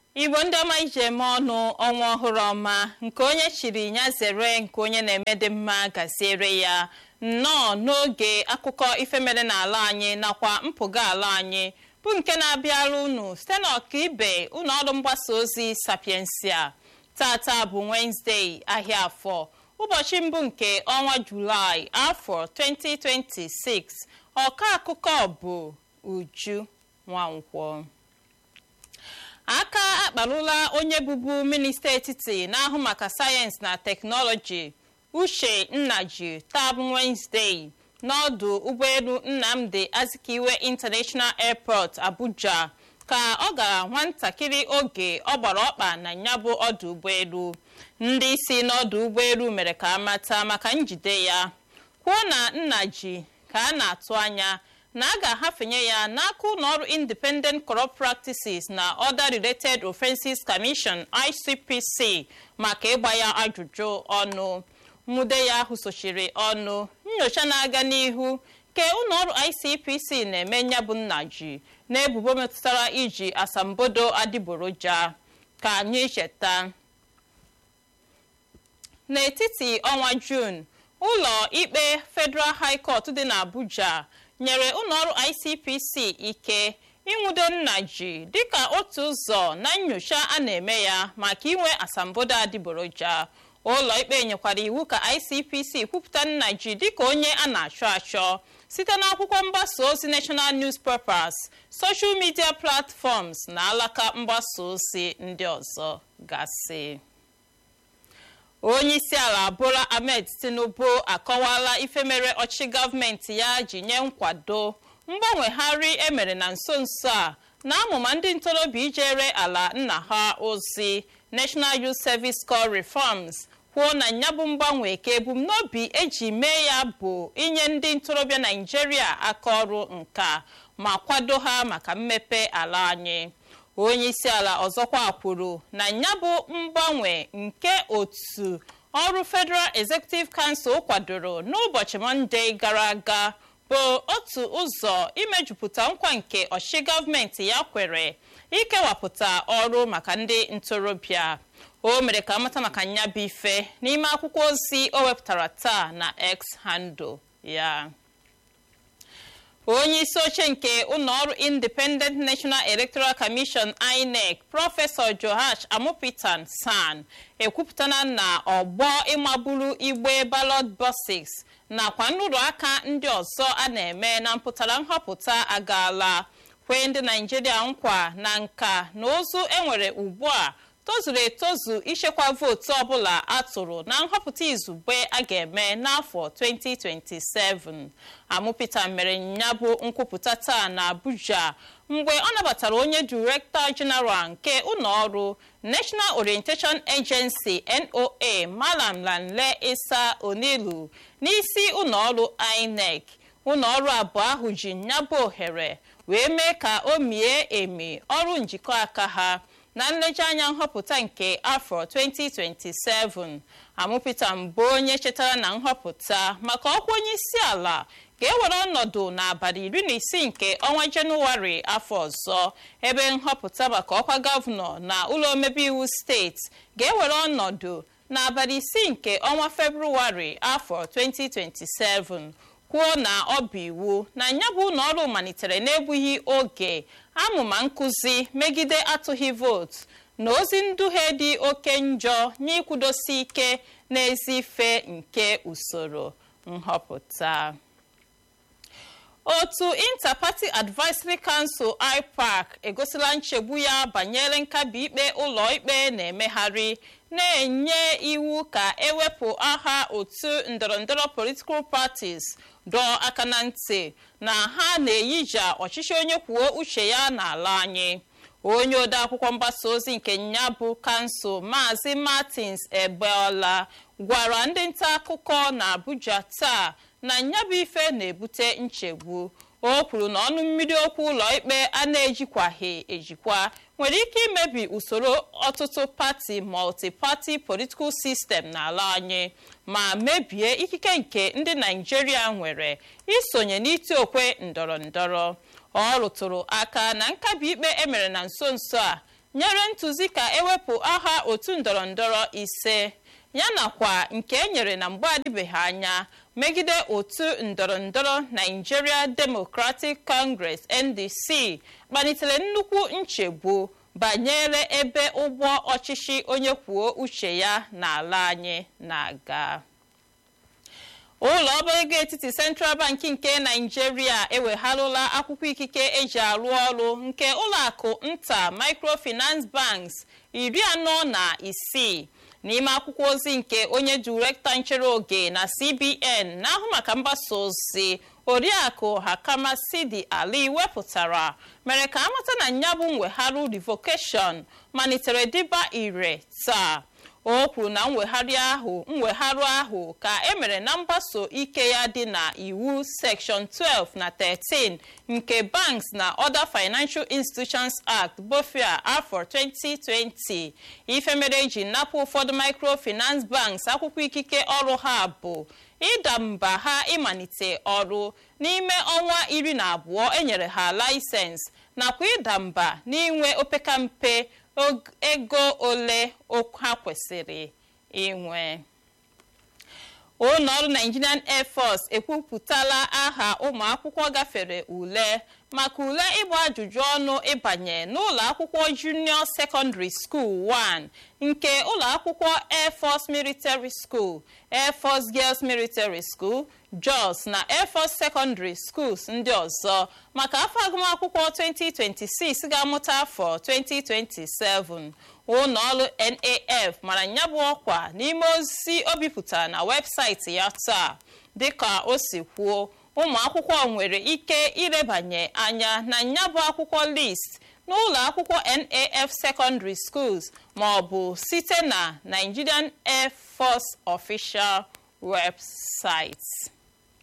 igbo ndị ọma ije eme ọnụ ọnwa ọhụrụ ọma nke onye chiri ya zere nke onye na-eme dị mma gaziere ya nnọọ n'oge akụkọ ife mere n'ala anyị nakwa mpụga ala anyị bụ nke na-abịara unu site n'ọkaibe ụlọ ọrụ mgbasa ozi sapiensia tata bụ wenezdee ahịa afọ ụbọchị mbụ nke ọnwa julaị afọ 2026 ọka akụkọ bụ uju nwankwọ aka akparụla onye bụbu minista etiti na-ahụ maka sayensị na teknọlọji uche nnaji tab wenezdee n'ọdụ ụgbọelu nnamdi azikiwe international airport abuja ka ọ gara nwatakịrị oge ọ gbara ọkpa na nyabụ ọdụ ụgbọelu ndị isi n'ọdụ ụgbọelu mere ka amata maka njide ya kwuo na nnaji ka a na-atụ anya na a ga-ahafenye ya n'aka ụlọọrụ independent corrupt practices na other related offenses commission icpc maka ịgba ya ajụjụ ọnụ nwude ya ahụ sochiri ọnụ nyocha na-aga n'ihu ke ụlọọrụ icpc na-eme nyabụ nnaji n'ebubo metụtara iji asambodo adịgboroja ka anyị cheta n'etiti ọnwa jun ụlọ ikpe federal high court dị n'abuja nyere ụlọọrụ icpc ike ịnwudo nnaji dịka otu ụzọ na nnyocha a na-eme ya maka inwe asambodo adịgboroja ụlọ ikpe nyekwara iwu ka icpc kwupụta nnaji dịka onye a na-achọ achọ site n'akwụkwọ mgbasa ozi national newspapers social media platforms na alaka mgbasa ozi ndị ọzọ gasị onye isi ala bola ahmed tinubu akọwala ife mere ọchịchị gọọmenti ya ji nye nkwado mgbanwegharị emere na nso nso a na amụma ndị ntorobịa ijere ala nna ha ozi national youth service corps reforms kwuo na ya bụ mgbanwe ka ebumnobi eji mee ya bụ inye ndị ntorobịa naijiria aka ọrụ nka ma kwado ha maka mmepe ala anyị onye isi ala ọzọkwa kwuru na ya bụ mgbanwe nke otu ọrụ federal executive council kwadoro n'ụbọchị mọnde gara aga bụ otu ụzọ imejupụta nkwa nke ọchịchị gọọmenti ya kwere ikewapụta ọrụ maka ndị ntorobịa o mere ka amata maka nya bụ ife n'ime akwụkwọ ozi o wepụtara taa na x handle ya onye isi oche nke ụlọọrụ independent national electoral commission inec prọfesọ johash amupitan san ekwupụtana na ọgbọ ịmaburu igbe ballot boxes nakwa nrụrụ aka ndị ọzọ a na-eme na mpụtara nhọpụta agaala kwee ndị naijiria nkwa na nka na ozu enwere ugbu a tozuru etozu ichekwa vootu ọbụla atụrụ na nhọpụta izugbe a ga-eme n'afọ 2027 amụpụta mere ya bụ nkwupụta taa na abuja mgbe ọ nabatara onye direktọ jeneral nke ụlọọrụ national orientation agency noa malam lanle isa onilu n'isi ụlọọrụ inec ụlọọrụ abụọ ahụ ji nyabụ ohere wee mee ka o mie emi ọrụ njikọ aka ha na nlejianya nhọpụta nke afọ 2027 amụpụta mbụ onye chetara na nhọpụta maka ọkwa onye isi ala ga-ewere ọnọdụ n'abalị iri na isii nke ọnwa jenụwarị afọ ọzọ ebe nhọpụta maka ọkwa gọvanọ na ụlọ omebe iwu steeti ga-ewere ọnọdụ n'abalị isii nke ọnwa febrụwarị afọ 2027 kwuo na ọ bụ iwu na ya bụ ụlọ ọrụ malitere n'egbughị oge amụma nkụzi megide atụghị vootu na ozi nduhie dị oke njọ n'ikwudosi ike n'ezi ife nke usoro nhọpụta otu interparty advisory council ipac egosila nchegbu ya banyere nkabi ikpe ụlọ ikpe na-emegharị na-enye iwu ka ewepụ aha otu ndọrọndọrọ political parties dọọ aka na ntị na ha na-eyija ọchịchị onye kwuo uche ya n'ala anyị onye odeakwụkwọ mgbasa ozi nke nya bụ kansụl maazị martins egbeola gwara ndị nta akụkọ na abuja taa na nyabụ ife na-ebute nchegbu o kwuru na ọnụ mmiri okwu ụlọ ikpe a na-ejikwaghị ejikwa nwere ike imebi usoro ọtụtụ pati multi-party political system n'ala anyị ma mebie ikike nke ndị naijiria nwere isonye n'iti okwe ndọrọ ndọrọ ọ rụtụrụ aka na nkabi ikpe emere na nso nso a nyere ntụzi ka ewepụ aha otu ndọrọndọrọ ise ya nakwa nke e nyere na mgbe adịbeghị anya megide otu ndọrọndọrọ Nigeria Democratic Congress NDC kpalitere nnukwu nchegbu banyere ebe ụgbọ ọchịchị onye kwuo uche ya n'ala anyị na-aga ụlọ ọba ego etiti Central Bank nke Nigeria ewegharụla akwụkwọ ikike eji arụ ọrụ nke ụlọakụ nta Microfinance Banks iri anọ na isii n'ime akwụkwọ ozi nke onye direktọ nchere oge na CBN na-ahụ maka mgbasa ozi oriakụ Hakama Sidi Ali wepụtara mere ka amata na nyabụ mwegharụ revocation malitere dịba ire taa o kwuru na mwegharị ahụ mwegharụ ahụ ka emere na mgbaso ike ya dị na iwu section 12 na 13 nke Banks na Other Financial Institutions Act bofia afọ 2020 ife mere eji napụ ụfọdụ microfinance banks akwụkwọ ikike ọrụ ha bụ ịda mba ha ịmalite ọrụ n'ime ọnwa iri na abụọ enyere ha laịsensị nakwa ịda mba n'inwe opekampe ego ole ha kwesịrị inwe ụlọọrụ Nigerian Air Force ekwupụtala aha ụmụ akwụkwọ gafere ule maka ule ịgba ajụjụ ọnụ ịbanye n'ụlọ akwụkwọ Junior Secondary School 1 nke ụlọ akwụkwọ Air Force Military School Air Force Girls Military School Jos na Air Force Secondary Schools ndị ọzọ maka afọ agụmakwụkwọ 2026 ga-amụta afọ 2027 ụlọọrụ NAF mara nyabụ ọkwa n'ime ozi o bipụtara na webụsaịtị ya taa dịka o si kwuo ụmụ akwụkwọ nwere ike irebanye anya na nyabụ akwụkwọ list n'ụlọ akwụkwọ NAF Secondary Schools ma ọ bụ site na Nigerian Air Force Official Website.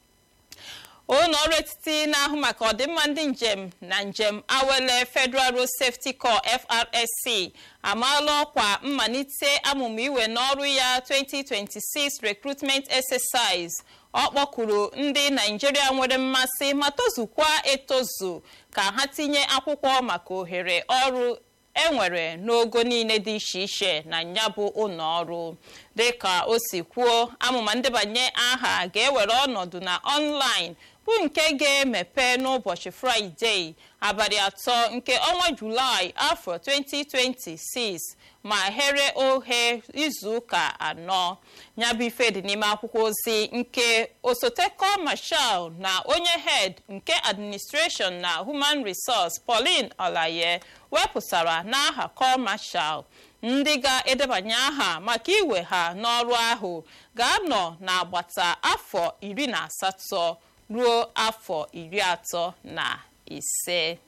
ụlọ ọrụ etiti na-ahụ maka ọdịmma ndị njem na njem awele Federal Road Safety Corps FRSC amaala ọkwa mmalite amụmụ iwe n'ọrụ ya 2026 recruitment exercise ọ kpọkuru ndị Naijiria nwere mmasị ma tozukwa etozu ka ha tinye akwụkwọ maka ohere ọrụ enwere n'ogo niile dị iche iche na nyabụ ụlọ ọrụ dịka o si kwuo amụma ndebanye aha ga-ewere ọnọdụ na ọnlaịn bụ nke ga-emepe n'ụbọchị fraịde abalị atọ nke ọnwa julaị afọ 2026 ma here oghe izuụka anọ nyabụ ife dị n'ime akwụkwọ ozi nke osote kọmashal na onye head nke administration na human resource Pauline Olaye wepụtara n'aha kọmashal ndị ga-edebanye aha maka iwe ha n'ọrụ ahụ ga-anọ n'agbata afọ iri na asatọ ruo afọ iri atọ na ise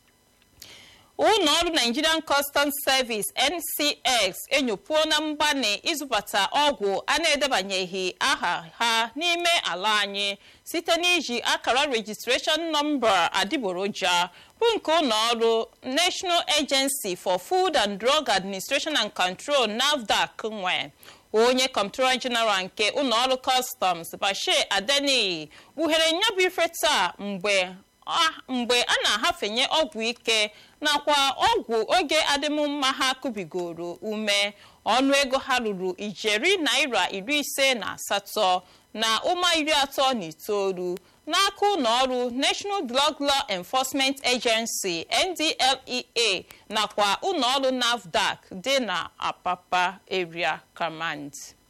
ụlọ ọrụ Nigerian Customs Service NCX enyopuo na mgbanị ịzụbata ọgwụ a na-edebanyeghị aha ha n'ime ala anyị site n'iji akara registration nọmba adịgboroja bụ nke ụlọ ọrụ National Agency for Food and Drug Administration and Control NAFDAC nwe onye Comptroller General nke ụlọọrụ Customs Bashir Adeniyi kpughere nyabụ ife taa mgbe mgbe a na-ahafenye ọgwụ ike nakwa ọgwụ oge adịmmma ha kubigoro ume ọnụego ha ruru ijeri naira iri ise na asatọ na ụma iri atọ na itoolu n'aka ụlọọrụ National Drug Law Enforcement Agency NDLEA nakwa ụlọọrụ NAFDAC dị na Apapa Area Command.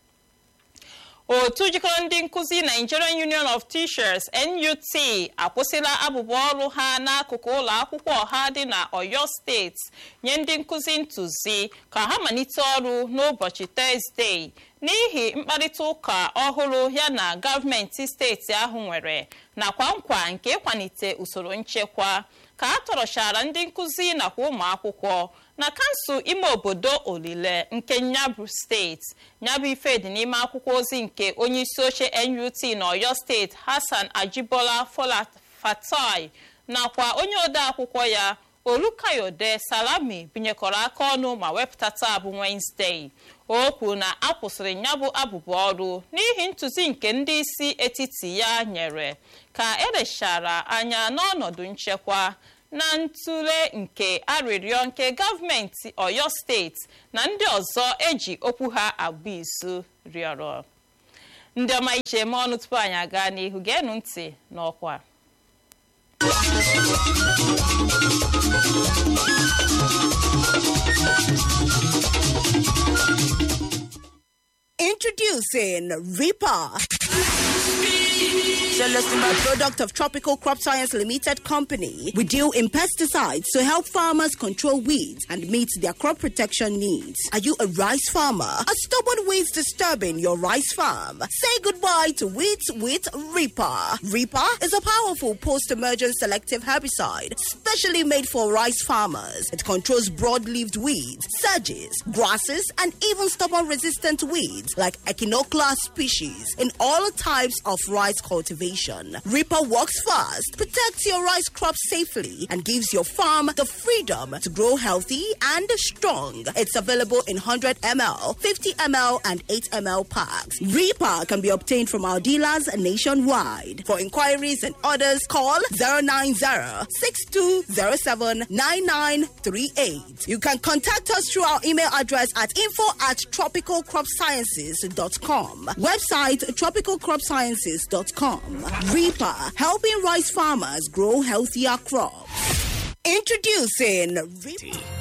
otu jikọrọ ndị nkụzi Nigerian Union of Teachers NUT akwụsịla abụba ọrụ ha n'akụkụ ụlọ akwụkwọ ọha dị na Oyo steeti nye ndị nkụzi ntụzi ka ha malite ọrụ n'ụbọchị Tọzdee n'ihi mkparịta ụka ọhụrụ ya na gọọmenti steeti ahụ nwere nakwa nkwa nke ịkwalite usoro nchekwa ka a tọrọchara ndị nkụzi nakwa ụmụ akwụkwọ na kansụl ime obodo olile nke nyabụ steeti nyabụ ife dị n'ime akwụkwọ ozi nke onye isi oche NUT n'Ọyọ steeti Hassan Ajibola Fatai nakwa onye ode akwụkwọ ya Olukayode Salami binyekọrọ aka ọnụ ma wepụta taa bụ Wednesday o kwuru na a kwụsịrị nyabụ abụbụ ọrụ n'ihi ntụzi nke ndị isi etiti ya nyere ka elechara anya n'ọnọdụ nchekwa na ntụle nke arịrịọ nke gọọmenti oyo steeti na ndị ọzọ eji okwu ha agba izu rịọrọ ndị ọma ije eme ọnụ tupu anyị aga n'ihu geenụ ntị n'ọkwa Introducing Reaper. Celestima, a product of Tropical Crop Science Limited Company. We deal in pesticides to help farmers control weeds and meet their crop protection needs. Are you a rice farmer? Are stubborn weeds disturbing your rice farm? Say goodbye to weeds with Reaper. Reaper is a powerful post-emergent selective herbicide specially made for rice farmers. It controls broad-leaved weeds, sedges, grasses, and even stubborn-resistant weeds like Echinoclea species in all types of rice cultivation. Reaper works fast, protects your rice crop safely, and gives your farm the freedom to grow healthy and strong. It's available in 100 ml, 50 ml, and 8 ml packs. Reaper can be obtained from our dealers nationwide. For inquiries and orders, call 090 6207 9938. You can contact us through our email address at info at tropicalcropsciences.com. Website tropicalcropsciences.com. Reaper, helping rice farmers grow healthier crops. Introducing Reaper.